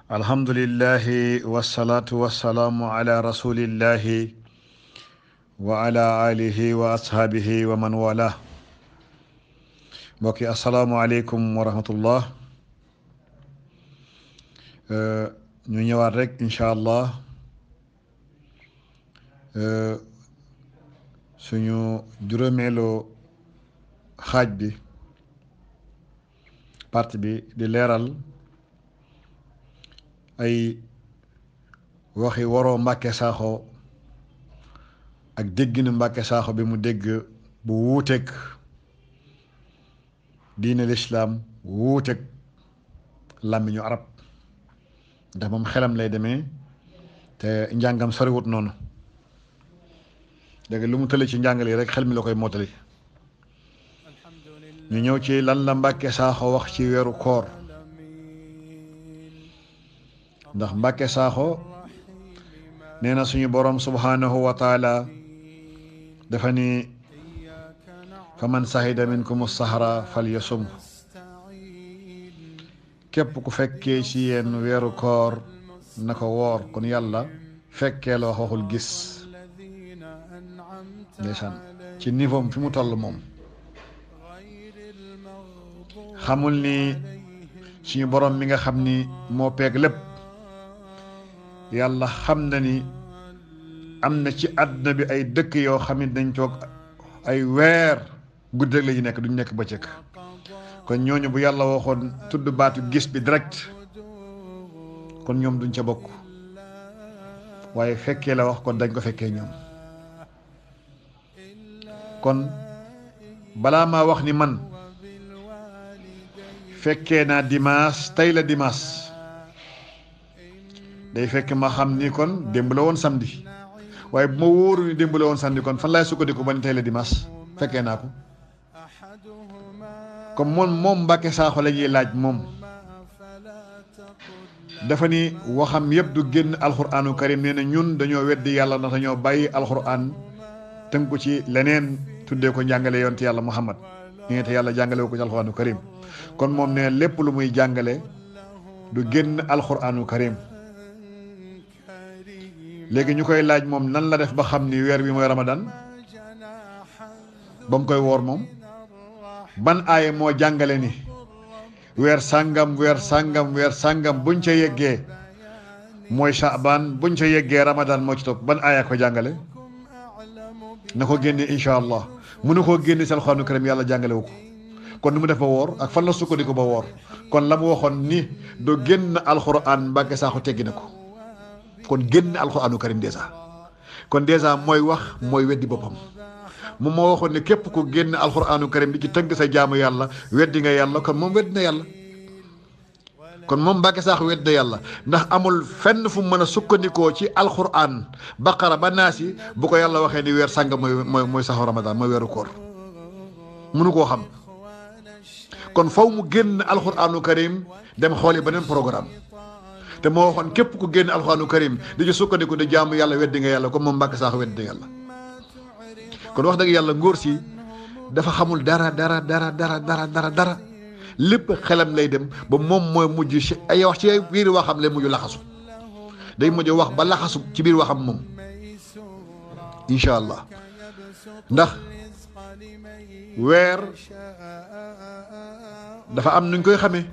alhamdulillahi wasalaatu wasalaamu ala rasulillahi wa ala alihi wa ashaabihi wa man wala mbokki asalaamualeykum wa rahmatullah ñu ñëwaat rek incha allah suñu juróomeelu xaaj bi partie bi di leeral ay waxi waroo Mbàkke Saaxo ak dégginu Mbàkke Saaxo bi mu dégg bu wuuteeg diine lislaam wuuteeg làmmiñu arab ndax moom xelam lay demee te njàngam soriwut noonu dégg lu mu tële ci njàngale yi rek xel mi la koy mottali ñu ñëw ci lan la Mbàkke Saaxo wax ci weeru koor ndax Mbàkke Saaxo nee na suñu boroom subhanahu wa taala dafa ni fa man sahida minkum sahra fal yasum képp ku fekkee ci yéen weeru koor na ko woor kon yàlla fekkee la wax waxul gis ndeysaan ci niveau fi mu toll moom xamul ni suñu boroom mi nga xam ni moo peeg lépp yàlla xam na ni am na ci àdduna bi ay dëkk yoo xam ne dañ toog ay weer guddi rek la ñu nekk duñ nekk bëccëg kon ñooñu bu yàlla waxoon tudd baatu gis bi direct kon ñoom duñ ca bokk waaye fekkee la wax kon dañ ko fekkee ñoom kon balaa maa wax ni man fekkee naa dimanche tey la dimanche day fekk ma xam ni kon démb la woon samedi waaye bu ma wóoru ni démb la woon samedi kon fan laay sukkandiku ba ni tey la dimanche fekkee naa ko comme moom moom Mbàkke Saaxo la ñuy laaj moom dafa ni waxam yëpp du génn alxuraanu karim nee na ñun dañoo weddi yàlla ndax dañoo bàyyi alxuraan tënku ci leneen tuddee ko njàngale yonte yàlla Muhammad ñi te yàlla jàngale ko ci alxuraanu karim kon moom ne lépp lu muy jàngale du génn alxuraanu karim léegi ñu koy laaj moom nan la def ba xam ni weer bi mooy ramadan ba mu koy woor moom ban aaye moo jàngale ni weer sàngam weer sàngam weer sàngam buñ ca yeggee mooy shaaban buñ ca yeggee ramadan moo ci topp ban aaya ko jàngale na ko génne incha allah mënu koo génne si alxuraanu karim yàlla jàngale wu ko kon nu mu def ba woor ak fan la sukkandiku ba woor kon la mu waxoon ni do génn alxuraan Mbàkke Saaxo teggi na ko kon génn alxuraanu karim dèjà kon dèjà mooy wax mooy weddi boppam moom moo waxoon ne képp ku génn alxuraanu karim di ci tënk sa jaamu yàlla weddi nga yàlla kon moom weddi na yàlla kon moom Mbàkke Saaxo weddi na yàlla ndax amul fenn fu mën a sukkandikoo ci alxuraan baqara ba naasi bu ko yàlla waxee ni weer sànga mooy mooy mooy saxu ramadan mooy weeru koor mënu koo xam kon faw mu génn alxuraanu karim dem xooli beneen programme te moo waxoon képp ku génn alxuraanu karim di ci sukkandiku di jaamu yàlla weddi nga yàlla comme moom Mbàkke Saaxo weddi yàlla kon wax dëgg yàlla ngóor si dafa xamul dara dara dara dara dara dara dara lépp xelam lay dem ba moom mooy mujj si ay wax ci biir waxam lay mujj laxasu day mujj wax ba laxasu ci biir waxam moom incha allah ndax weer dafa am nuñ koy xamee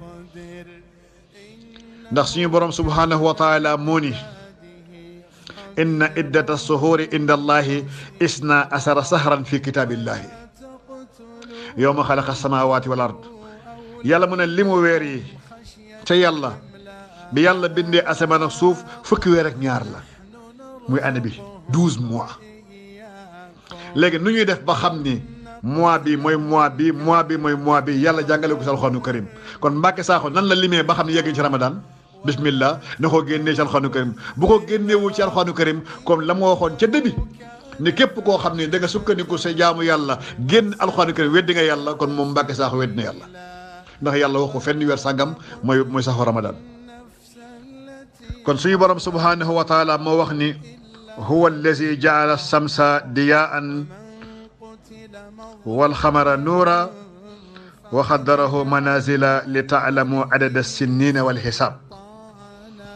ndax suñu borom subhanahu wa taala moo ni inna iddata suhuuri inda allahi isna asara sahran fi kitaabillahi yowma xalaqa samawati wal ard yàlla mu ne li mu weer yi ca yàlla bi yàlla bindee asamaan ak suuf fukki weer ak ñaar la muy année bi douze mois léegi nu ñuy def ba xam ni mois bi mooy mois bi mois bi mooy mois bi yàlla jàngale ko ci alxuraanu karim kon Mbàkke Saaxo nan la limee ba xam ne yegg ci ramadan bismillah na ko génnee ci alxuraanu karim bu ko génneewul ci alxuraanu karim comme la ma waxoon ca début ni képp koo xam ne da nga sukkandiku sa jaamu yàlla génn alxuraanu karim weddi nga yàlla kon moom Mbàkke Saaxo weddi na yàlla ndax yàlla wax ko fenn weer sàngam mooy mooy saxu ramadan kon suñu borom subhanahu wa taala moo wax ni huwa allazi jaala samsa diyaan walxamara nuura wa xaddarahu manazila li taalamu adada sinnina walxisaab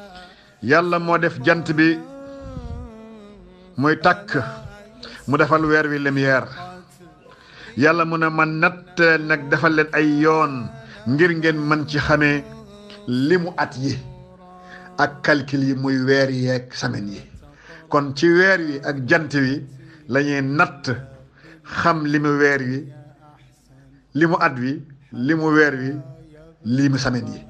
yàlla moo def jant bi muy takk mu defal weer wi lumière yàlla mu ne man natt nag defal leen ay yoon ngir ngeen mën ci xamee li mu at yi ak calcul yi muy weer yi ak semaine yi kon ci weer wi ak jant wi la ñuy natt xam li mu weer wi li mu at wi li mu weer wi li mu semaine yi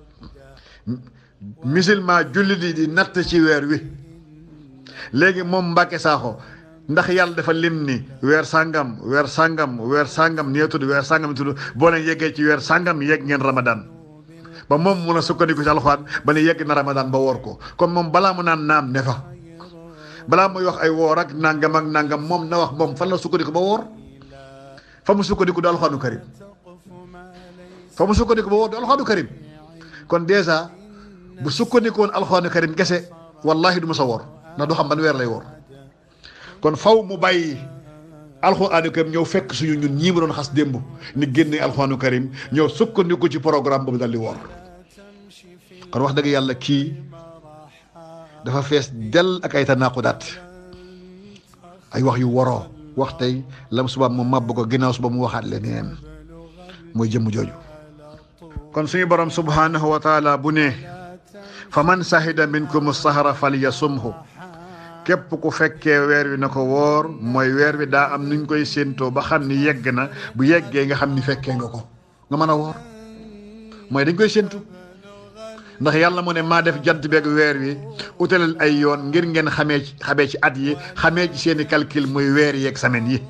musulman jullit yi di natt ci weer wi léegi moom Mbàkke Saaxo ndax yàlla dafa lim ni weer sàngam weer sàngam weer sàngam nii tudd weer sàngam tudd boo leen yeggee ci weer sàngam yegg ngeen Ramadan ba moom mun a sukkandiku ci alxuraan ba ne yegg na Ramadan ba woor ko kon moom balaa mu naan naam ne fa balaa muy wax ay woor ak nangam ak nangam moom na wax moom fan la sukkandiku ba woor fa mu sukkandiku du alxuraanu karim fa mu sukkandiku ba woor du alxuraanu karim kon dèjà bu sukkandikoon alxuraanu karim kese wallahi du ma sa woor ndax du xam ban weer lay woor kon faw mu bàyyi alxuraanu karim ñëw fekk suñu ñun ñii mu doon xas démb ni génne alxuraanu karim ñëw sukkandiku ci programme boobu dal di woor kon wax dëgg yàlla kii dafa fees del ak ay tanaaqudaat ay wax yu waroo wax tey lam suba mu màbb ko ginnaaw suba mu waxaat leneen mooy jëmm jooju kon suñu borom subhanahu wa taala bu ne fa man sahida minkum sahara falyasumhu képp ku fekkee weer wi na ko woor mooy weer wi daa am nuñ koy séentoo ba xam ni yegg na bu yeggee nga xam ni fekkee nga ko nga mën a woor mooy dañ koy séentu ndax yàlla mu ne maa def jant beeg weer wi utalal ay yoon ngir ngeen xamee ci xamee ci at yi xamee ci seeni calcul muy weer yeeg semaine yi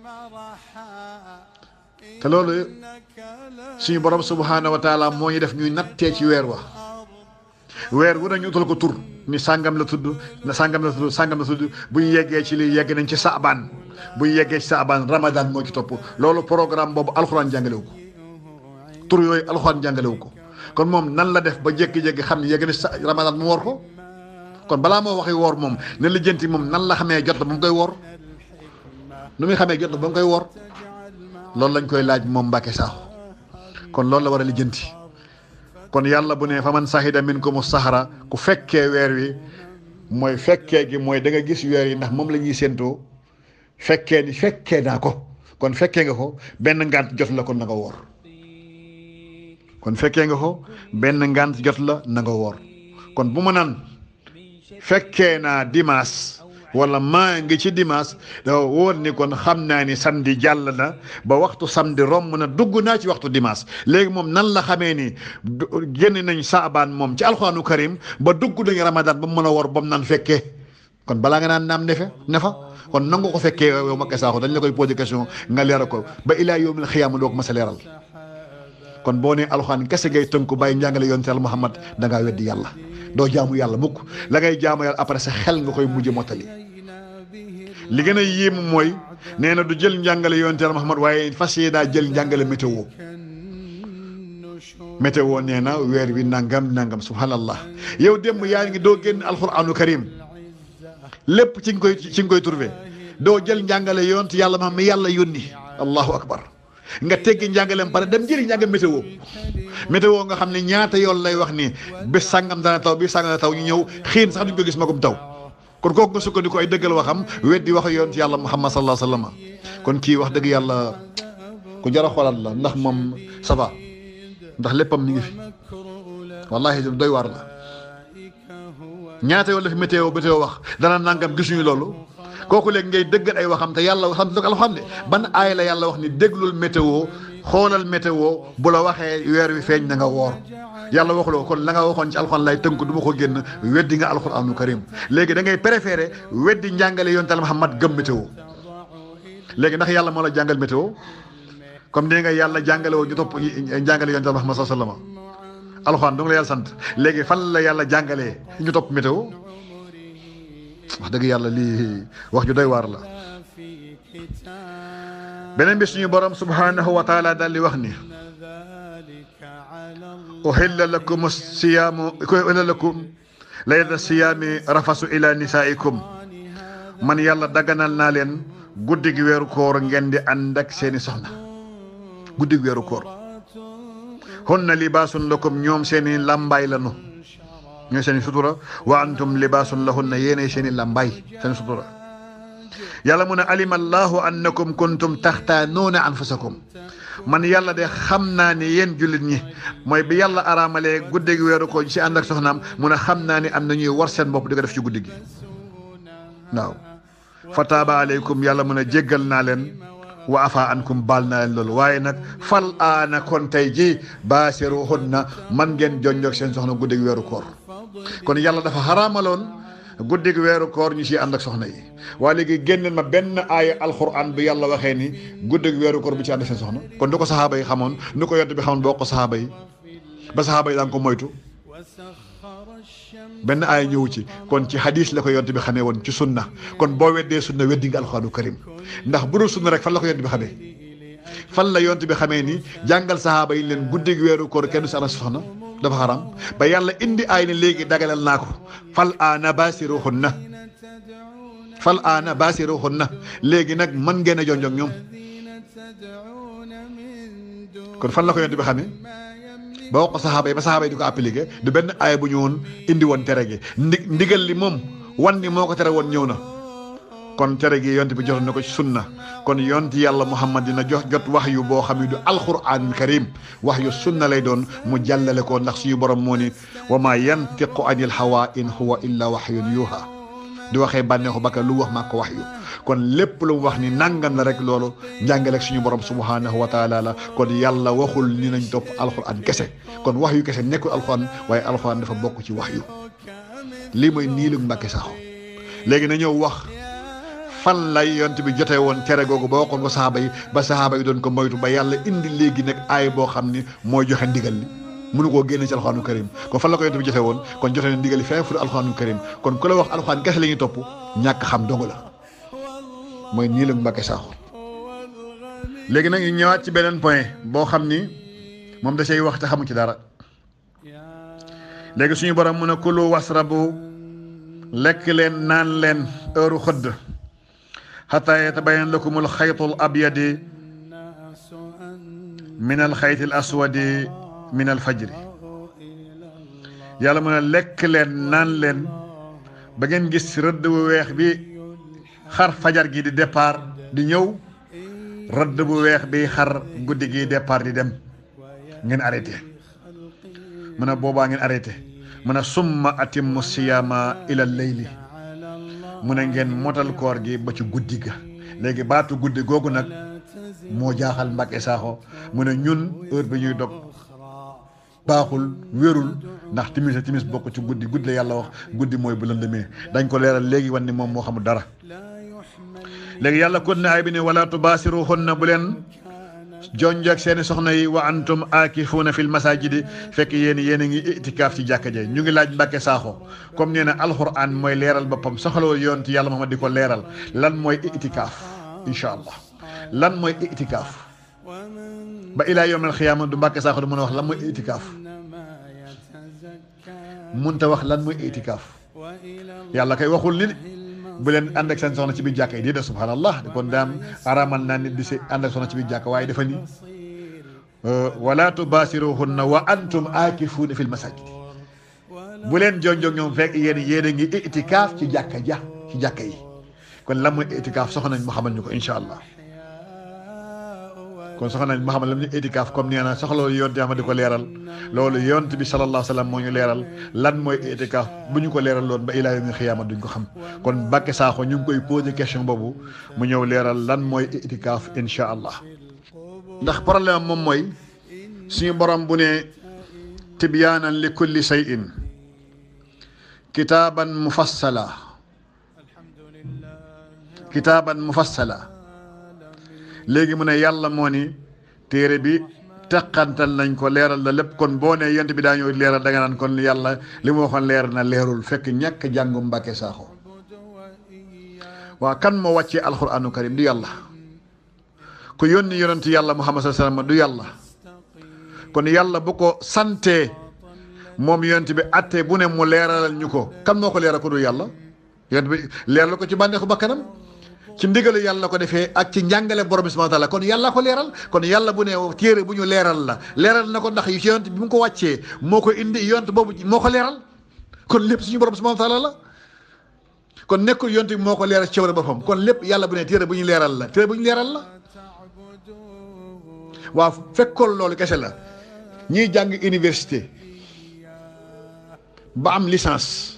te loolu suñu borom subhaanahu wa taala moo ñu def ñuy nattee ci weer wa weer wu nañu utal ko tur ni sàngam la tudd na sàngam la tudd sàngam la tudd bu ñu yeggee ci lii yegg nañ ci saabaan bu ñu yeggee ci saabaan ramadan moo ci topp loolu programme boobu alxuraan jàngalewu ko tur yooyu alxuraan jàngalewu ko kon moom nan la def ba jékki-jékki xam ne yegg na sa ramadan mu woor ko kon balaa moo waxi woor moom ne lijjanti moom nan la xamee jot na ba mu koy woor nu muy xamee jot na ba mu koy woor loolu lañ koy laaj moom Mbàkke Saaxo kon loolu la war a lijjanti kon yàlla bu ne fa man sahida minkum sahara ku fekkee weer wi mooy fekkee gi mooy da nga gis weer yi ndax moom la ñuy séentoo fekkee ni fekkee naa ko kon fekkee nga ko benn ngànt jot la kon na nga woor kon fekkee nga ko benn ngànt jot la na nga woor kon bu ma naan fekkee naa dimanche wala maa ngi ci dimanche dafa wóor ni kon xam naa ni samedi jàll na ba waxtu samedi romb na dugg naa ci waxtu dimanche léegi moom nan la xamee ni génn nañ saabaan moom ci alxuraanu karim ba dugg nañ ramadan ba mu mën a wor ba mu naan fekkee kon balaa nga naan naam ne fa ne fa kon nangu ko fekkee yow Mbàkke Saaxo dañ la koy posé question nga leeral ko ba ilaa yawmil xiyaama doo ko mas a leeral kon boo nee alxuraan kese ngay tënku bàyyi njàngale yonent Yàlla Muhammad da ngaa weddi yàlla doo jaamu yàlla mukk la ngay jaamu yàlla après sa xel nga koy mujj mottali li gën a yéemu mooy nee na du jël njàngale yonent Yàlla Muhammad waaye fas yéene daa jël njàngale météo météo nee na weer wi nangam nangam subhanallah yow démb yaa ngi doo génn alxuraanu karim lépp ci nga koy ci nga koy trouvé doo jël njàngale yonent yàlla ma mi yàlla yónni allahu akbar nga teggi njàngaleem pare dem jëli njàngam météo météo nga xam ne ñaata yoon lay wax ni bés sàngam dana taw bi sàngam dana taw ñu ñëw xiin sax duñ ko gis magum taw kon kooku nga sukkandiku ay dëggal waxam weddi wax yoon ci yàlla muhammad sallallahu alayhi wa sallam kon kii wax dëgg yàlla ku jar a xoolaat la ndax moom ça va ndax léppam mi ngi fi wallahi doy waar la ñaata yoon la fi météo météo wax dana nangam gisuñu loolu kooku léegi ngay dëggal ay waxam te yàlla xam te alxam ne ban aay la yàlla wax ni déglul météo xoolal météo bu la waxee weer wi feeñ na nga woor yàlla waxuloo kon la nga waxoon ci alxuraan lay tënk du ma ko génn weddi nga alxuraanu karim léegi da ngay préféré weddi njàngale yoon tal Muhammad gëm météo léegi ndax yàlla moo la jàngal météo comme nee nga yàlla jàngale woo ñu topp njàngale yoon tal Muhammad sallallahu alayhi wasallam alxuraan du nga la yàlla sant léegi fan la yàlla jàngalee ñu topp météo wax dëgg yàlla lii wax ju doy waar la beneen bi suñu borom subhanahu wa taala daal di wax ni uhilla lakum siyaamu uhilla lakum layla siyaami rafasu ila nisaikum man yàlla daganal naa leen guddi gi weeru koor ngeen di ànd ak seeni soxna guddi gi weeru koor hunna libaasun lakum ñoom seeni làmbaay lanu ñooy seen i sutura wa antum libaasun lahunna yéenay seen i lambay seen sutura yàlla mu ne alima allahu annakum kuntum taxtaanuuna anfusakum man yàlla de xam naa ni yéen jullit ñi mooy bi yàlla araamalee guddi gi weeru ko si ànd ak soxnaam mu ne xam naa ni am na ñuy war seen bopp di ko def ci guddi gi waaw fa taaba aleykum yàlla mu ne jéggal naa leen wa afa ankum baal naa leen loolu waaye nag fal aana kon tey ji baasiruhunna man ngeen jonjoog seen soxna guddi gi weeru koor kon yàlla dafa xaraamaloon guddi gi weeru koor ñu si ànd ak soxna yi waaye léegi génneel ma benn aaya alquran bi yàlla waxee ni guddi gi weeru koor bu ci ànd ak seen soxna kon du ko saxaaba yi xamoon nu ko yont bi xamoon boo ko saxaaba yi ba saxaaba yi daan ko moytu benn aaya ñëwu ci kon ci hadis la ko yont bi xamee woon ci sunna kon boo weddee sunna weddi nga alxuraanu karim ndax bu dul sunna rek fan la ko yont bi xamee fan la yont bi xamee ni jàngal saxaaba yi leen guddi gi weeru koor kenn du si ànd ak soxna dafa xaram ba yàlla indi aay ne léegi dagalal naa ko fal aana baasiruhunna fal aana baasiruhunna léegi nag mën ngeen a jonjog ñoom kon fan la ko yont bi xamee ba wax ko saxaaba yi ba saxaaba yi di ko appliqué du benn aaya bu ñu woon indi woon tere gi ndi ndigal li moom wan ni moo ko tere woon ñëw na kon tere gi yont bi jotoon na ko ci sunna kon yont yàlla muhammad dina jox jot wax yu boo xam ne du alquranul karim wax yu sunna lay doon mu jàllale ko ndax suñu borom moo ni wa ma yantiqu anil hawa in huwa illa wahyun yuha di waxee bànneexu bakka lu wax maa ko wax yu kon lépp lu mu wax ni nangam la rek loolu njàngaleeg suñu borom subhanahu wa taala la kon yàlla waxul ni nañ topp alquran kese kon wax yu kese nekkul alquran waaye alquran dafa bokk ci wax yu lii mooy nii lu mbàkke saxo léegi na ñëw wax fan lay yont bi jotee woon tere googu ba waxoon ko saxaaba yi ba saxaaba yi doon ko moytu ba yàlla indi léegi nag aay boo xam ni mooy joxe ndigal li mënu koo génne ci alxuraanu karim kon fan la ko yont bi jotee woon kon jote na ndigal li fee fu alxuraanu karim kon ku la wax alxuraan kese la ñuy topp ñàkk xam dong la mooy nii la Mbàkke Saaxo léegi nag ñu ñëwaat ci beneen point boo xam ni moom da say wax te xamu ci dara léegi suñu borom mun a kulu wasrabu lekk leen naan leen heure xëdd xataa yatabayan lakumul xaytul abyadi min al xaytil aswadi min al fajri yàlla mun a lekk leen naan leen ba ngeen gis rëdd bu weex bi xar fajar gi di départ di ñëw rëdd bu weex bi xar guddi gi départ di dem ngeen arrêté mu ne boobaa ngeen arrêté mu ne summa atimmu siyaama ila leyli mu ne ngeen motal koor gi ba ci guddi ga léegi baatu guddi googu nag moo jaaxal Mbàkke Saaxo mu ne ñun heure bi ñuy dog baaxul wérul ndax timis a timis bokk ci guddi guddi la yàlla wax guddi mooy bu lëndëmee dañ ko leeral léegi wan ni moom moo xamul dara léegi yàlla kon ne ay bi ne wala tubaasiruhunna bu leen jonjoog seeni soxna yi wa antum aakifuuna fil masajidi fekk yéen yéen a ngi itikaaf ci jàkka ja ñu ngi laaj Mbàkke Saaxo comme nee na alxuraan mooy leeral boppam soxlawul yoon ci yàlla Muhammad di ko leeral lan mooy itikaaf incha allah lan mooy itikaaf ba ilaa yawmal xiyaama du Mbàkke Saaxo du mën a wax lan mooy itikaaf munta wax lan mooy itikaaf yàlla kay waxul ni bu leen ànd ak seen soxna ci biir jàkka yi di de subhanallah kon daam aramal naa nit di si ànd ak soxna ci biir jàkka waaye dafa ni wala tubaasiruhunna wa antum aakifuuna fil masajid bu leen jonjog ñoom fekk yéen yéen a ngi itikaaf ci jàkka ja ci jàkka yi kon lan mooy itikaaf soxna nañ mu xamal ñu ko incha allah kon soxna nañ mu xamal lam ñu itikaaf comme nee na soxla yonte ama di ko leeral loolu yonte bi sallallahu alayhi wa sallam moo ñu leeral lan mooy itikaaf bu ñu ko leeral loon ba ilaa yawmil xiyaama duñ ko xam kon Mbàkke Saaxo ñu ngi koy posé question boobu mu ñëw leeral lan mooy itikaaf incha allah ndax problème moom mooy suñu borom bu ne tibyaanan li kulli shay'in kitaaban mufassala kitaaban mufassala léegi mu ne yàlla moo ni téere bi teqantal nañ ko leeral la lépp kon boo ne yent bi daa ñëw leeral da nga naan kon yàlla li mu waxoon leer na leerul fekk ñàkk jàngu Mbàkke Saaxo waa kan moo wàccee alquranu karim du yàlla ku yónni yonent yàlla Muhammad sallallahu alayhi wasallam du yàlla kon yàlla bu ko santee moom yonent bi atte bu ne mu leeralal ñu ko kan moo ko leeral ko du yàlla yonent bi leeral ko ci bànneexu bakkanam ci ndigalu yàlla ko defee ak ci njàngale borom bi subhanahu wa taala kon yàlla ko leeral kon yàlla bu ne téere bu ñu leeral la leeral na ko ndax yu ci yonent bi mu ko wàccee moo ko indi yonent boobu moo ko leeral kon lépp suñu borom subhanahu wa taala la kon nekkul yonte bi moo ko leeral ci cawre boppam kon lépp yàlla bu ne téere bu ñu leeral la téere bu ñu leeral la waaw fekkoon loolu kese la ñiy jàng université ba am licence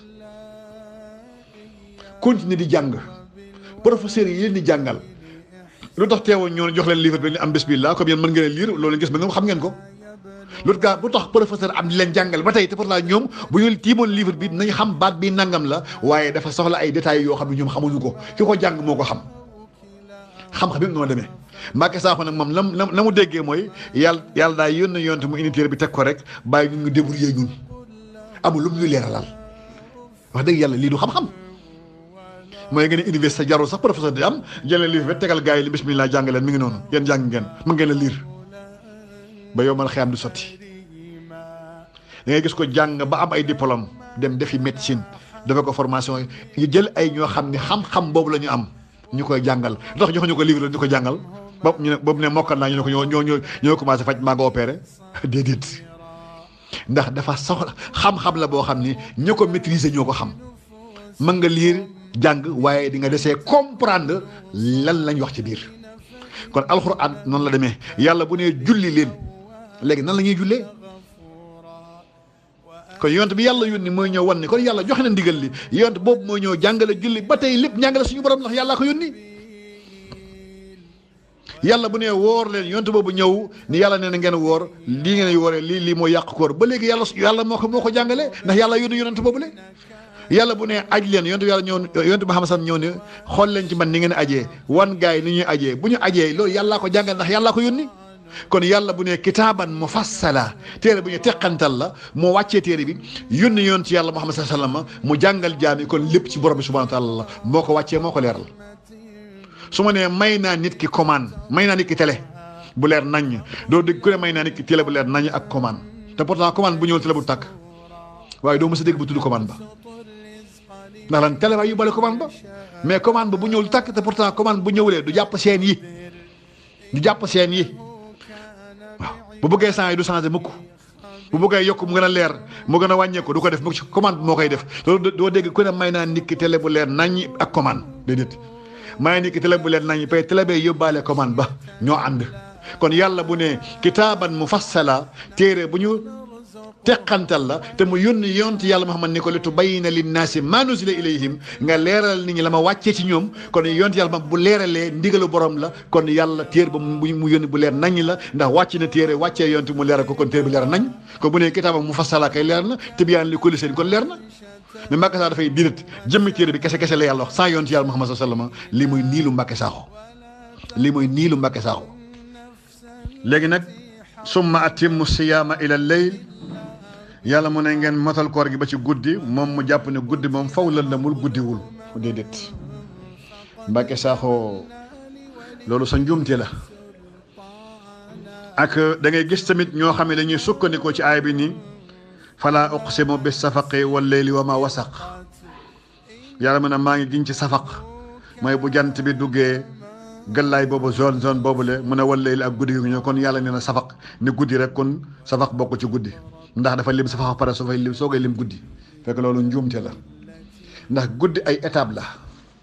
continuer di jàng professeurs yi leen di jàngal lu tax teewoon ñoo jox leen livre bi ni am bismillah comme yéen mën ngeen a lire loolu gis ba nga xam ngeen ko lu tax bu tax professeur am di leen jàngal ba tey te pourtant ñoom bu ñu tiimoon livre bi nañ xam baat bi nangam la waaye dafa soxla ay détails yoo xam ne ñoom xamuñu ko ki ko jàng moo ko xam xam-xam bi noo demee Mbacke Sakho nag moom lam la mu déggee mooy yàlla yàlla daay yónn yonte mu unité bi teg ko rek bàyyi ñun ñu débrouiller ñun amul lu mu ñu leeralal wax dëgg yàlla lii du xam-xam mooy ngeen université jarul sax professeur di am jëlee livre bi tegal gars yi li bismillah jàng leen mi ngi noonu yéen jàng ngeen mën ngeen a lire ba yow man xëy du sotti da ngay gis ko jàng ba am ay diplôme dem defi médecine dafa ko formation yi jël ay ñoo xam ne xam-xam boobu la ñu am ñu koy jàngal ndax joxuñu ko livre la ñu ko jàngal ba ñu ne boobu ne mokkal naa ñu ne ko ñoo ñoo ñoo commencé faj maa nga opéré déedéet ndax dafa soxla xam-xam la boo xam ni ñu ko maîtriser ñoo ko xam mën nga lire jàng waaye di nga desee comprendre lan lañ wax ci biir kon alxuraan noonu la demee yàlla bu nee julli leen léegi nan la ñuy jullee kon yonent bi yàlla yónni mooy ñëw wan ni kon yàlla joxe na ndigal li yonent boobu mooy ñëw jàngale julli ba tey lépp njàngale suñu borom ndax yàllaa ko yónni yàlla bu nee woor leen yonent boobu ñëw ni yàlla nee na ngeen woor lii ngeen wooree lii lii mooy yàq koor ba léegi yàlla yàlla moo ko moo ko jàngale ndax yàlla yónni yonent boobu le yàlla bu nee aj leen yonent yàlla ñëw yonent Muhammad sam ñëw ne xool leen ci man ni ngeen ajee wan gaay yi ni ñuy ajee bu ñu ajee loolu yàllaa ko jàngale ndax yàllaa ko yónni kon yàlla bu ne kitaaban mufassala téere bu ñu teqantal la moo wàccee téere bi yónni yoon ci yàlla Muhammad sallallahu alayhi wasallam mu jàngal jaami kon lépp ci borom bi subhanahu wa taala la moo ko wàccee moo ko leeral su ma nee may naa nit ki commande may naa nit ki télé bu leer naññ doo dégg ku ne may naa nit ki télé bu leer naññ ak commande te pourtant commande bu ñëwul télé bu tàkk waaye doo mës a dégg bu tudd commande ba ndax lan télé ba yóbbaale commande ba mais commande ba bu ñëwul tàkk te pourtant commande bu ñëwulee du jàpp seen yi du jàpp seen yi waaw bu bëggee sang yi du changé mukk bu bëggee yokk mu gën a leer mu gën a wàññeeku du ko def mu ci commande bi moo koy def loolu doo dégg ku ne may naa nit ki télé bu leer naññ ak commande déedéet may nit ki télé bu leer naññ pay télé bee yóbbaale commande ba ñoo ànd kon yàlla bu ne kitaaban mufassala téere bu ñu teqantal la te mu yónni yonent yàlla Muhammad ni ko li tubayyina linnaasi maa nuzila ilayhim nga leeral nit ñi la ma wàccee ci ñoom kon yonent yàlla bu leeralee ndigalu borom la kon yàlla téere ba mu yónni bu leer nañ la ndax wàcc na téere wàccee yonent mu leeral ko kon téere bi leer nañ ko bu ne kitaaba mufassala kay leer na tibyaan li kulli shay'in kon leer na mais Mbàkke Sakho dafay birit jëmmi téere bi kese kese la yàlla wax sans yonent yàlla Muhammad sallallahu alayhi wasallam lii mooy niilu Mbàkke Sakho lii mooy niilu Mbàkke Sakho léegi nag summa atimmu siyaama ila layl yàlla mu ne ngeen motal koor gi ba ci guddi moom mu jàpp ne guddi moom faw lëndamul guddiwul déedéet Mbàkke Sakho loolu sa njuumte la ak da ngay gis tamit ñoo xam ne dañuy sukkandikoo ci aay bi ni fala uqsimu bis safaqi wal layli wa ma wasaq yàlla mu ne maa ngi giñ ci safaq mooy bu jant bi duggee gëllaay boobu zone zone boobu le mu ne wal layli ak guddi gi ñëw kon yàlla nee na safaq ni guddi rek kon safaq bokk ci guddi ndax dafa lim safaq pare soo fay lim soo koy lim guddi fekk loolu njuumte la ndax guddi ay étape la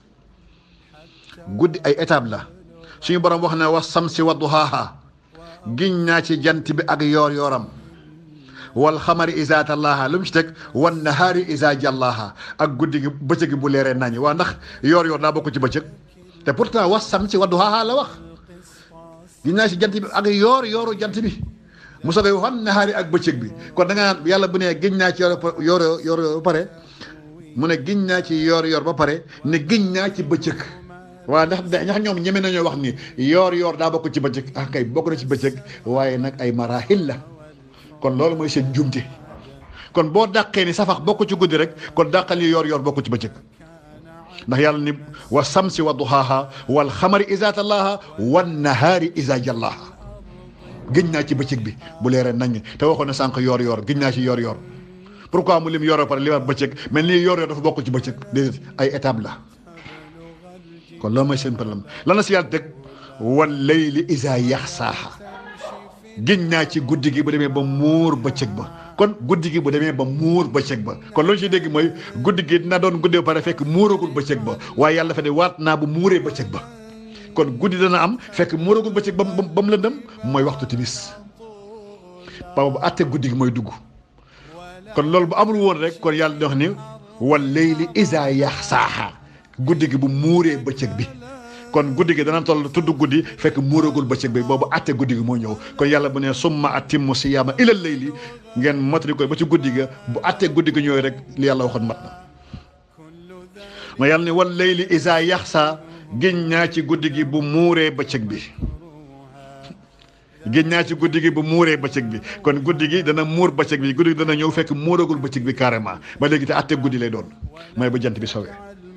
guddi ay étape la suñu borom wax ne wa samsi wa duhaaha giñ naa ci jant bi ak yoor yooram wal xamari isa tallaha lu mu ci teg wan nahaari isa jallaha ak guddi gi bëccëg gi bu leeree nañi waa ndax yoor yoor daa bokk ci bëccëg te pourtant wa samsi wa duhaaha la wax giñ naa ci jant bi ak yoor yooru jant bi mu soogay wan nahaari ak bëccëg bi kon da nga naan yàlla bu ne giñ naa ci yoor yoor yoor ba pare mu ne giñ naa ci yoor yoor ba pare ne giñ naa ci bëccëg waaw ndax ndax ñoom ñeme nañoo wax ni yoor yoor daa bokk ci bëccëg ah kay bokk na ci bëccëg waaye nag ay marahil la kon loolu mooy seen jumte kon boo dàqee ni safax bokk ci guddi rek kon dàqal yi yoor yoor bokk ci bëccëg ndax yàlla ni wa samsi wa duhaaha wal xamari isa tallaha wan nahaari isa jallaha gëñ naa ci bëccëg bi bu leeree nañ te waxoon na sànq yoor yoor gëñ naa ci yoor yoor pourquoi mu lim yoor pare limaat bëccëg mais nii yoor yoor dafa bokk ci bëccëg déedéet ay étape la kon loolu mooy seen problème lan la si yàlla teg wal layli isa yaxsaaha giñ naa ci guddi gi bu demee ba muur bëccëg ba kon guddi gi bu demee ba muur bëccëg ba kon loolu ci dégg mooy guddi gi dina doon guddi ba pare fekk muuragul bëccëg ba waaye yàlla dafa ne waat naa bu muuree bëccëg ba kon guddi dana am fekk muuragul bëccëg ba mu ba mu lëndëm mooy waxtu timis papa bu àtte guddi gi mooy dugg kon loolu bu amul woon rek kon yàlla di wax ni wal layli isa yaxsaaha guddi gi bu muuree bëccëg bi kon guddi gi dana toll tudd guddi fekk muuragul bëccëg bi boobu àtte guddi gi moo ñëw kon yàlla bu ne summa atimmu siyaama ilal layli ngeen motali ko ba ci guddi ga bu àtte guddi gi ñëwee rek li yàlla waxoon mat na ma yàlla ne wal layli isa yaxsa giñ naa ci guddi gi bu muuree bëccëg bi giñ naa ci guddi gi bu muuree bëccëg bi kon guddi gi dana muur bëccëg bi guddi gi dana ñëw fekk muuragul bëccëg bi carrément ba léegi te àtte guddi lay doon mooy ba jant bi sowee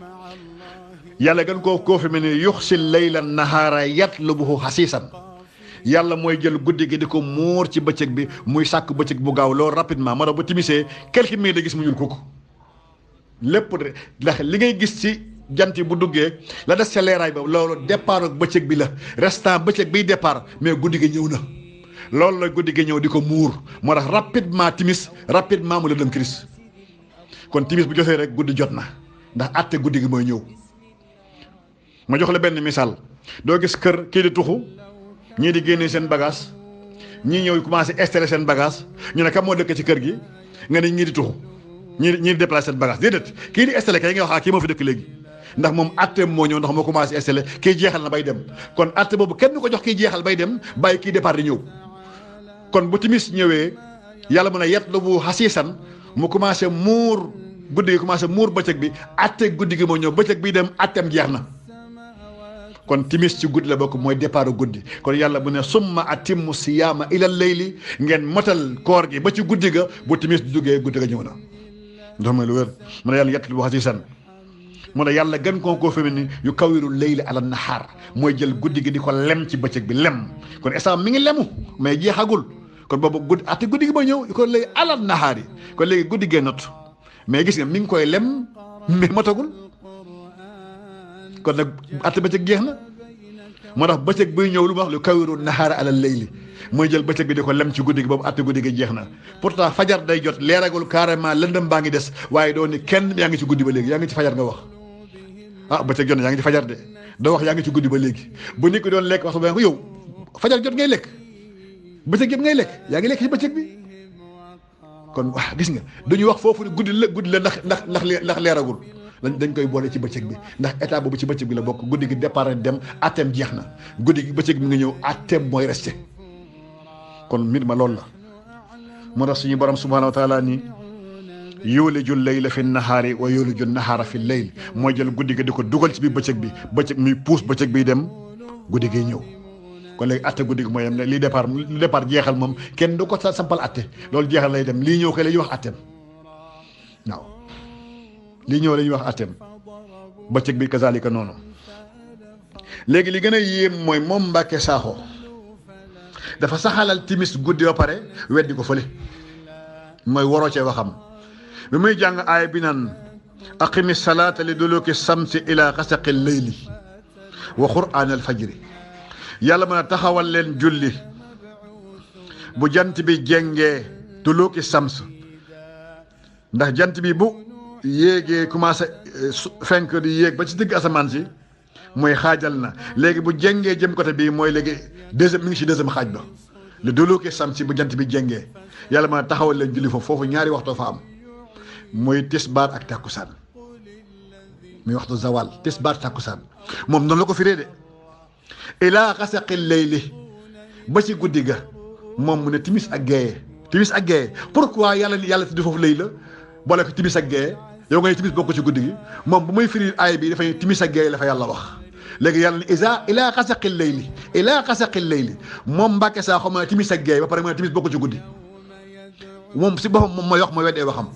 yàlla gën koo koo fi mel ni yuxsi layla nahaara yatlubuhu xasiisan yàlla mooy jël guddi gi di ko muur ci bëccëg bi muy sàkk bëccëg bu gaaw loolu rapidement moo tax bu timisee quelques minutes da gis mu ñuul kooku lépp de ndax li ngay gis ci jant bu duggee la des ca leeraay ba loolu départ ak bëccëg bi la restant bëccëg biy départ mais guddi gi ñëw na loolu la guddi gi ñëw di ko muur moo tax rapidement timis rapidement mu la dem kiris kon timis bu jotee rek guddi jot na ndax àtte guddi gi mooy ñëw ma jox la benn misaal doo gis kër kii di tuxu ñii di génnee seen bagage ñii ñëw commencé installer seen bagage ñu ne kam moo dëkk ci kër gi nga ne ñii di tuxu ñii ñii di déplacer seen bagage déedéet kii di installer kay nga wax ah kii moo fi dëkk léegi ndax moom atteem moo ñëw ndax moo commencé installer kii jeexal na bay dem kon atte boobu kenn du ko jox kii jeexal bay dem bàyyi kii départ di ñëw kon bu timis ñëwee yàlla mën a yet la bu xasiisan mu commencé muur guddi gi commencé muur bëccëg bi atte guddi gi moo ñëw bëccëg bi dem atteem jeex na kon timis ci guddi la bokk mooy départ guddi kon yàlla bu ne summa atimmu siyaama ilal layli ngeen motal koor gi ba ci guddi ga bu timis duggee guddi ga ñëw na ndox mooy lu wér mu ne yàlla yett lu xasiisan mu ne yàlla gën koo koo femi ni yu kawiru layli ala nahaar mooy jël guddi gi di ko lem ci bëccëg bi lem kon instant mi ngi lemu mais jeexagul kon boobu guddi ate guddi gi ba ñëw yu ko lay ala nahaar yi kon léegi guddi gee not mais gis nga mi ngi koy lem mais motagul kon nag ate bëccëg jeex na moo tax bëccëg buy ñëw lu mu wax lu kawiru nahaara ala layli mooy jël bëccëg bi di ko lem ci guddi gi boobu atte guddi gi jeex na pourtant fajar day jot leeragul carrément lëndëm baa ngi des waaye doo ni kenn yaa ngi ci guddi ba léegi yaa ngi ci fajar nga wax ah bëccëg jot na yaa ngi ci fajar de doo wax yaa ngi ci guddi ba léegi bu nit ki doon lekk waxtu ba ko yow fajar jot ngay lekk bëccëg yëpp ngay lekk yaa ngi lekk ci bëccëg bi kon wax gis nga duñu wax foofu ne guddi la guddi la ndax ndax ndax ndax leeragul dañ dañ koy boole ci bëccëg bi ndax état boobu ci bëccëg bi la bokk guddi gi départ dem atteem jeex na guddi gi bëccëg bi nga ñëw atteem mooy resté kon mbir ma loolu la moo tax suñu borom subhanahu wa taala ni yuliju layla fi nahaari wa yuliju nahaara fi layl mooy jël guddi gi di ko dugal ci biir bëccëg bi bëccëg muy puus bëccëg biy dem guddi gi ñëw kon léegi atte guddi gi mooy yem lii départ lu départ jeexal moom kenn du ko sa sampal atte loolu jeexal lay dem lii ñëw kay la ñuy wax atteem waaw lii ñëw la ñuy wax atteem bëccëg bi kazalika noonu léegi li gën a yéem mooy moom Mbàkke Saaxo dafa saxalal timis guddi ba pare weddi ko fële mooy waroo cee waxam bi muy jàng aaya bi naan aqimi salaata li duluki samsi ila xasaqi leyli wa quraan al fajri yàlla mën a taxawal leen julli bu jant bi jengee duluki sams ndax jant bi bu yéegee commencé fenk di yéeg ba ci digg asamaan si mooy xaajal na léegi bu jengee jëm côté bii mooy léegi deuxième mi ngi ci deuxième xaaj ba le duluki samsi bu jant bi jengee yàlla mën a taxawal leen julli foofu foofu ñaari waxtoo fa am muy tisbaar ak takkusaan muy waxtu zawal tisbaar takkusaan moom noonu la ko firee de ilaa xasaqi layli ba ci guddi ga moom mu ne timis ak géeye timis ak géeye pourquoi yàlla yàlla tuddi foofu lay la boole ko timis ak géeye yow nga ne timis bokk ci guddi gi moom bu muy firi aay bi dafay timis ak géeye la fa yàlla wax léegi yàlla ne isa ilaa xasaqi layli ilaa xasaqi layli moom Mbàkke saa xam ne timis ak géeye ba pare mu ne timis bokk ci guddi moom si boppam moom mooy wax mooy weddee waxam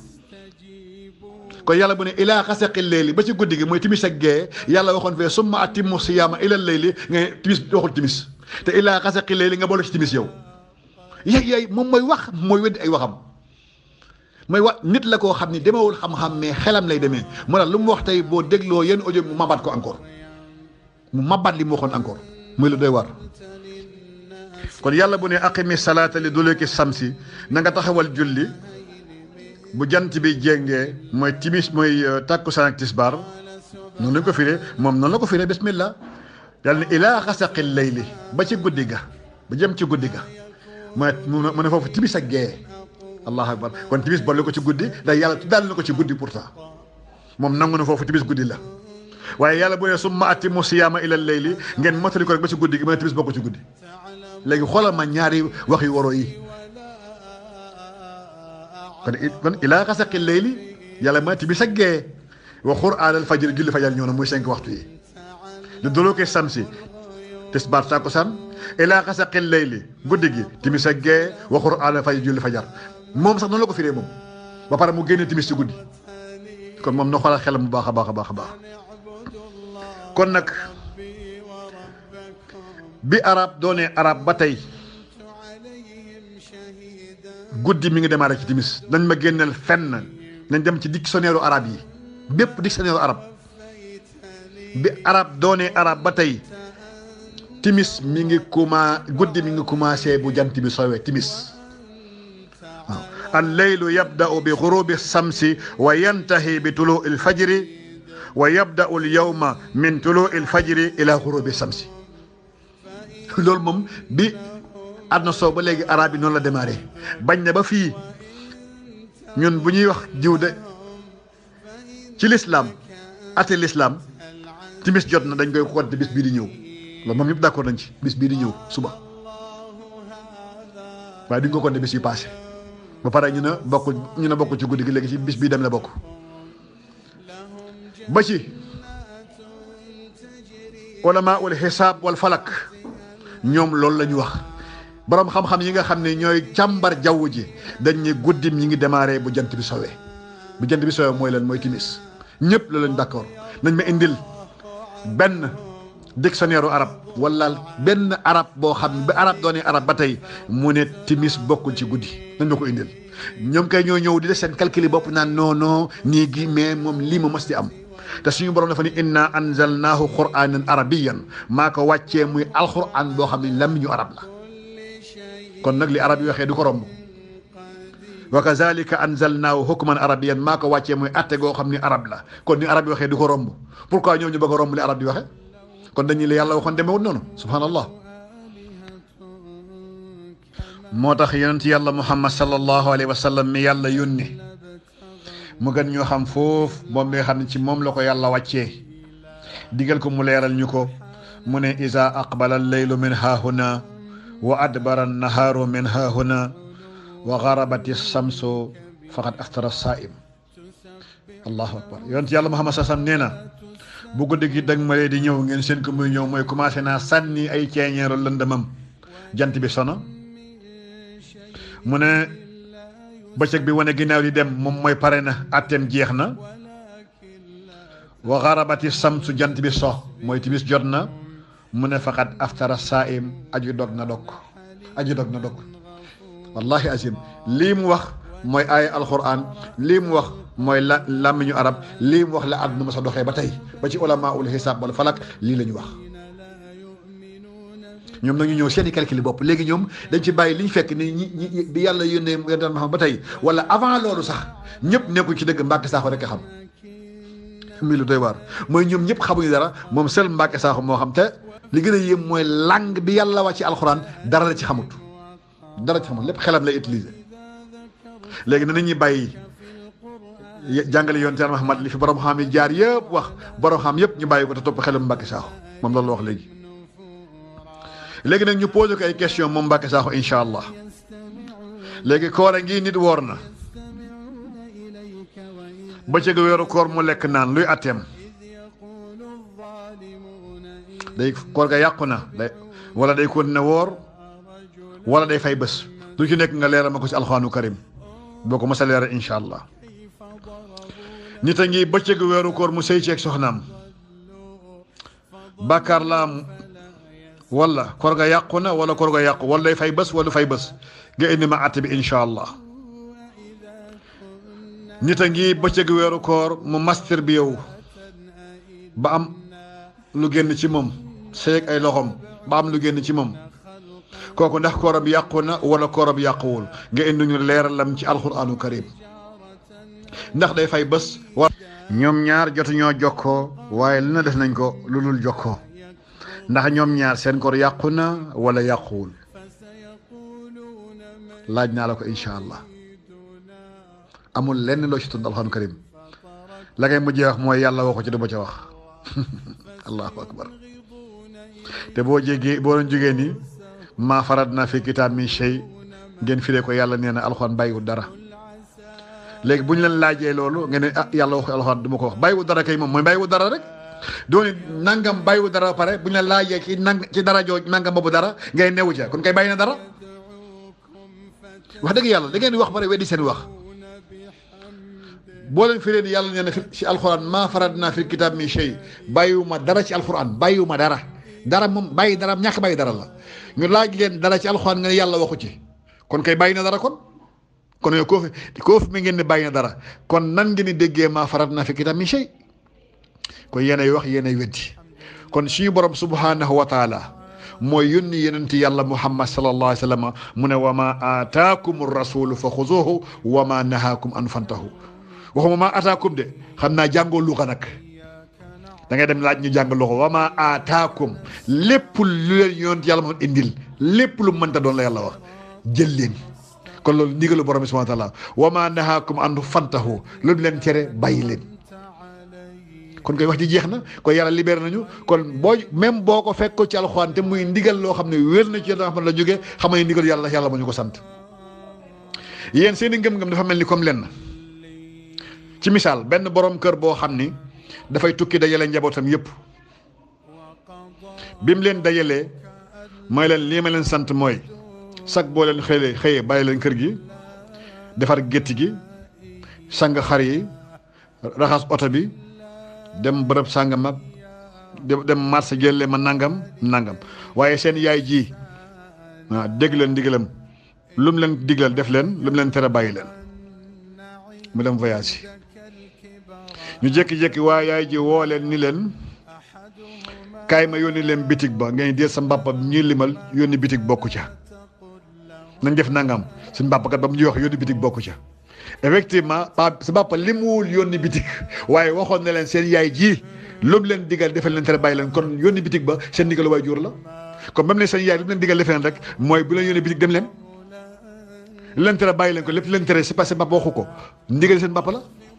kon yàlla bu ne ilaa xasaqi layli ba ci guddi gi mooy timis ak géeye yàlla waxoon fee summa atimmu siyaama ilal layli nga ne timis waxul timis te ilaa xasaqi layli nga boole ci timis yow yéy yéy moom mooy wax mooy weddi ay waxam mooy wax nit la koo xam ni demewul xam-xam mais xelam lay demee moo tax lu mu wax tey boo dégloo yenn audio mu mabaat ko encore mu mabaat li mu waxoon encore muy lu doy war kon yàlla bu ne aqimi salaata li duluki samsi na nga taxawal julli bu jant bi jéngee mooy timis mooy takkusaan ak tisbaar noonu lañ ko firee moom noonu la ko firee bismillah yàlla ne ilaa xasaqil layli ba ci guddi ga ba jëm ci guddi ga mu ne mu ne foofu timis ak gee allahu akbar kon timis boole ko ci guddi ndax yàlla daal na ko ci guddi pourtant moom nangu na foofu timis guddi la waaye yàlla bu ne summa atimmu siyaama ilal layli ngeen mottali ko rek ba ci guddi gi mu ne timis bokk ci guddi léegi xoolal ma ñaari wax yu waroo yi kon kon ilaa xasaqil layli yàlla ma timis ak gee wa qur'aanal fajr julli fajar ñëw na muy cinq waxtu yi lu duluuki samsi tisbaar takkusaan ilaa xasaqil layli guddi gi timis ak gee wa qur'aanal fajr julli fajar moom sax noonu la ko firee moom ba pare mu génne timis ci guddi kon moom na xoolal xelam bu baax a baax a baax a baax kon nag bi arab doonee arab ba tey guddi mi ngi démarré ci timis nañ ma génneel fenn nañ dem ci dictionnaire arab yi bépp dictionnaire arab bi arab doonee arab ba tey timis mi ngi commencé guddi mi ngi commencé bu jant bi soowee timis waaw al leylu yabda'u bi gurubi samsi wa yantahi bi tuluu il fajri wa yabda'u al yawma min tuluu il fajri ila gurubi samsi loolu moom bi àdduna soow ba léegi arab yi noonu la démarré bañ na ba fii ñun bu ñuy wax jiw de ci l'islam ate l'islam timis jot na dañ koy compter bis bii di ñëw loolu moom ñëpp d'accord nañ ci bis bii di ñëw suba waaye duñ ko compter bis yi passé ba pare ñu ne bokk ñu ne bokk ci guddi gi léegi ci bis bii dem la bokk ba ci ulama ul xisaab wal falak ñoom loolu la ñu wax borom xam-xam yi nga xam ne ñooy càmbar jaww ji dañ ne guddim ñi ngi démarré bu jant bi sowee bu jant bi sowee mooy leen mooy timis ñëpp la lañ d'accord nañ ma indil benn dictionnaire arab wala benn arab boo xam ne ba arab doonee arab ba tey mu ne timis bokkul ci guddi nañ ma ko indil ñoom kay ñoo ñëw di def seen calcul bopp naan non non nii gi mais moom lii ma mos di am te suñu borom dafa ni inna anzalnaahu qur'anan arabiyan maa ko wàccee muy alquran boo xam ne làmmiñu arab la kon nag li arab yi waxee du ko romb wa kazalika anzalnaahu hukman arabiyan maa ko wàccee muy atte goo xam ni arab la kon ni arab yi waxee du ko romb pourquoi ñoom ñu bëgg a romb li arab di waxee kon dañuy la yàlla waxoon demewut noonu subhanallah moo tax yonent yàlla muhammad sallallahu alayhi wa sallam mi yàlla yónni mu gën ñoo xam foofu moom mi nga xam ne ci moom la ko yàlla wàccee digal ko mu leeral ñu ko mu ne isa aqbala alleylu min haahuna wa adbara annahaaru min haahuna wa garabati samsu faqad aftara saim allahu akbar yonent yàlla muhammad sallam nee na bu guddi gi dag ma di ñëw ngeen seen ko muy ñëw mooy commencé naa sànni ay ceeñeeru lëndëmam jant bi sono mu ne bëccëg bi wane ginnaaw di dem moom mooy pare na atteem jeex na wa garabati samsu jant bi so mooy timis jot na mu ne faqat aftara saim aju dog na dog aju dog na dog wallahi azim lii mu wax mooy aaya alquran lii mu wax mooy la làmmiñu arab lii mu wax la àdduna ma sa doxee ba tey ba ci ulama ul xisaab wala falak lii la ñu wax ñoom nag ñu ñëw seeni calcul bopp léegi ñoom dañ ci bàyyi li ñu fekk ni ñi ñi bi yàlla yónnee yonent Muhammad ba tey wala avant loolu sax ñëpp nekkuñ ci dëgg Mbàkke Saaxo rek a xam mi lu doy waar mooy ñoom ñëpp xamuñu dara moom seul Mbàkke Saaxo moo xam te li gën a yéem mooy langue bi yàlla wàcc ci alxuraan dara la ci xamut dara ci xamut lépp xelam lay utiliser léegi na ñuy bàyyi jàngale yonent Yàlla Muhammad li fi borom xam yi jaar yëpp wax borom xam yëpp ñu bàyyi ko te topp xelam Mbàkke Saaxo moom loolu la wax léegi léegi nag ñu posé ko ay question moom Mbàkke Saaxo incha allah léegi koor a ngi nit woor na bëccëgu weeru koor mu lekk naan luy atteem day koor ga yàqu na day wala day continuer woor wala day fay bés lu ci nekk nga leeral ma ko ci alxuraanu karim boo ko mos a leeral incha allah nit a ngi bëccëgu weeru koor mu sëy ceeg soxnaam bàkkaar la am wala koor ga yàqu na wala koor ga yàqu wala day fay bés wala fay bés nga indi ma àtte bi incha allah nit a ngi bëccëgu weeru koor mu master bi yow ba am lu génn ci moom seeg ay loxoom ba am lu génn ci moom kooku ndax kooram yàqu na wala kooram yàquwul nga indi ñu leeralam ci alquranu karim ndax day fay bés war ñoom ñaar jotuñoo jokkoo waaye li na def nañ ko lu dul jokkoo ndax ñoom ñaar seen koor yàqu na wala yàquwul laaj naa la ko incha allah amul lenn loo ci tudd alxuraan karim la ngay mujjee wax mooy yàlla waxu ci du ma ca wax allahu akbar te boo jégee boo doon jógee ni maa farat naa fi kitaab min shay ngeen firee ko yàlla nee na alxuraan bàyyiwul dara léegi bu ñu leen laajee loolu ngeen ne ah yàlla waxu alxuraan du ma ko wax bàyyiwul dara kay moom mooy bàyyiwul dara rek dooni nangam bàyyiwul dara ba pare bu ñu leen laajee ci nang ci dara jooj nangam boobu dara ngay newu ca kon kay bàyyi na dara wax dëgg yàlla da ngeen di wax pare weddi seen wax boo leen firee ni yàlla nee na fi ci alxuraan maa farat naa fi kitaab min shay bàyyiwuma dara ci alxuraan bàyyiwuma dara dara moom bàyyi dara ñàkk bàyyi dara la ñu laaj leen dara ci alxuraan nga ne yàlla waxu ci kon kay bàyyi na dara kon kon yow koo fi koo fi mi ngeen ne bàyyi na dara kon nan ngeen di déggee maa farat naa fi kitaab min shay kon yéenay wax yéenay weddi kon suñu borom subhanahu wa taala mooy yónni yenenti yàlla muhammad sallallahu alayhi wa sallam mu ne wa ma aataakum rasulu fa xuzuhu wa ma nahaakum an fantahu waxuma ma aataakum de xam naa jàngoo luxa nag da ngay dem laaj ñu jàng loxo wa ma aataakum lépp lu leen yonent yàlla moom indil lépp lu mënta doon la yàlla wax jël leen kon loolu ndigalu borom bi subhanahu wa taala wa ma nahaakum an fantahu lu leen tere bàyyi leen kon koy wax ji jeex na kon yàlla libéré nañu kon boo même boo ko fekk ko ci alxuraan te muy ndigal loo xam ne wér na ci yéen xam la jógee xam ne ndigal yàlla yàlla moo ñu ko sant yéen seen i ngëm-ngëm dafa mel ni comme lenn ci misaal benn borom kër boo xam ni dafay tukki dajale njabootam yëpp bi mu leen dajalee mooy leen lii ma leen sant mooy sag boo leen xëyee xëyee bàyyi leen kër gi defar gétti gi sang xar yi raxas oto bi dem bërëb sàngam ak dem marché jëlee ma nangam nangam waaye seen yaay ji waaw dégg leen ndigalam lu mu leen diglal def leen lu mu leen tere bàyyi leen mu dem voyage ñu jékki-jékki waa yaay ji woo leen ni leen kaay ma yónni leen bitig ba ngeen jël sa mbàppa ñuy limal yónni bitig bokku ca nañ def nangam suñ mbàppkat ba mu ñuy wax yónni bitig bokku ca effectivement pa sa mbàppa li muwul yónni bitig waaye waxoon na leen seen yaay ji lu mu leen digal defal leen tere bàyyi leen kon yónni bitig ba seen ndigalu waay jur la kon même ne seen yaay lu mu leen digal defee leen rek mooy bu leen yónni bitig dem leen lu leen tere bàyyi leen ko lépp leen tere c'est parce que mbàpp waxu ko ndigal seen mbàpp la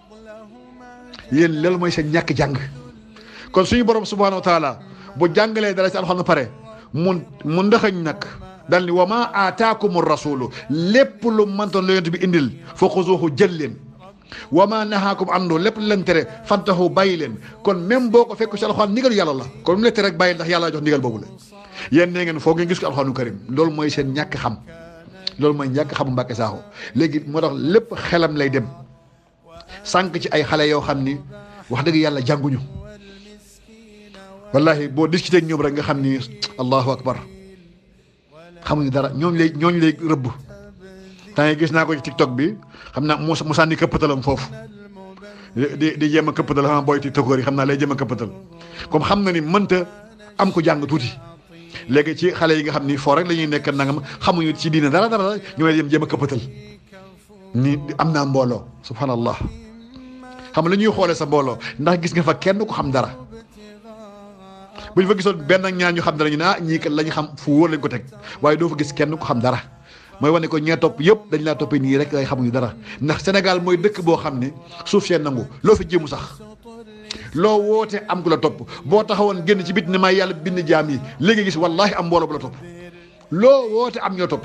yéen loolu mooy seen ñàkk jàng kon suñu borom subhanahu wa taala bu jàngalee dara ci alxuraan pare mu mu ndaxañ nag dal ni wa ma aataakumu rasulu lépp lu mantoon la yonent bi indil fa xuzuuhu jël leen wa ma nahaakum andu lépp lu leen tere fantahu bàyyi leen kon même boo ko fekk ci alxuraan ndigal yàlla la kon mu la tere rek bàyyi ndax yàlla jox ndigal boobu la yéen nee ngeen foog ngeen gis ko alxuraanu karim loolu mooy seen ñàkk xam loolu mooy ñàkk xamu Mbàkke Saaxo léegi moo tax lépp xelam lay dem sànq ci ay xale yoo xam ni wax dëgg yàlla jànguñu wallahi boo discuté ak ñoom rek nga xam ni allahu akbar xamuñu dara ñooñu lay ñooñu lay rëbb temps yi gis naa ko ci tiktok bi xam naa mu mu sànni këppatalam foofu di di jéem a këppatal xam naa booy tiktokeur yi xam naa lay jéem a këppatal comme xam na ni mënta am ko jàng tuuti léegi ci xale yi nga xam ni foo rek la ñuy nekk nangam xamuñu ci diine dara dara ñu lay jéem a këppatal ni am naa mbooloo subhanallah xam la ñuy xoolee sa mbooloo ndax gis nga fa kenn ko xam dara bu ñu fa gisoon benn ak ñaar ñu xam dara ñu ne ah ñii kat la ñu xam fu wóor lañ ko teg waaye doo fa gis kenn ko xam dara mooy wane ko ñee topp yëpp dañ laa toppee nii rek ay xamuñu dara ndax Sénégal mooy dëkk boo xam ne suuf seen nangu loo fi jéemu sax loo woote am ku la topp boo taxawoon génn ci bit ne may yàlla bind jaam yi léegi gis wallahi am mbooloo bu la topp loo woote am ñoo topp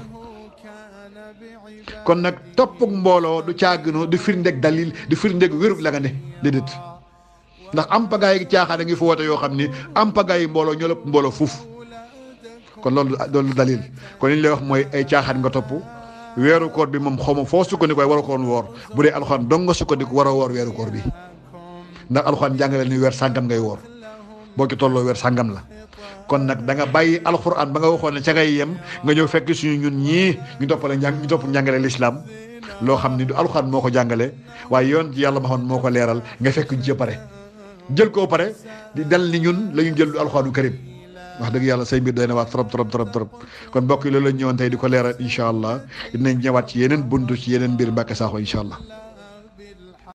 kon nag toppuk mbooloo du caagino du firndeeg dalil du firndeeg wérug la nga ne déedéet ndax am pagaay yi caaxaan a ngi fi woote yoo xam ni am pagaay yi mbooloo ñoo lépp mbooloo fuuf kon loolu loolu dalil kon li ñu lay wax mooy ay caaxaan nga topp weeru koor bi moom xaw ma foo sukkandiku waaye waroo ko woon woor bu dee alxuraan dong nga sukkandiku war a woor weeru koor bi ndax alxuraan jàngale ni weer sàngam ngay woor boo ci tolloo weer sàngam la kon nag da nga bàyyi alxuraan ba nga waxoon ne ca ngay yem nga ñëw fekk suñu ñun ñii ñu toppale njàng ñu topp njàngale lislaam loo xam ni du alxuraan moo ko jàngale waaye yoon ci yàlla ma xam moo ko leeral nga fekk ñu ci pare jël koo pare di dal ni ñun la ñu jël du alxuraanu karim wax dëgg yàlla say mbir doy na waat trop trop trop trop kon mbokk yi loolu la ñëwoon tey di ko leeral incha allah dinañ ñëwaat ci yeneen buntu ci yeneen mbir Mbàkke Saaxo incha allah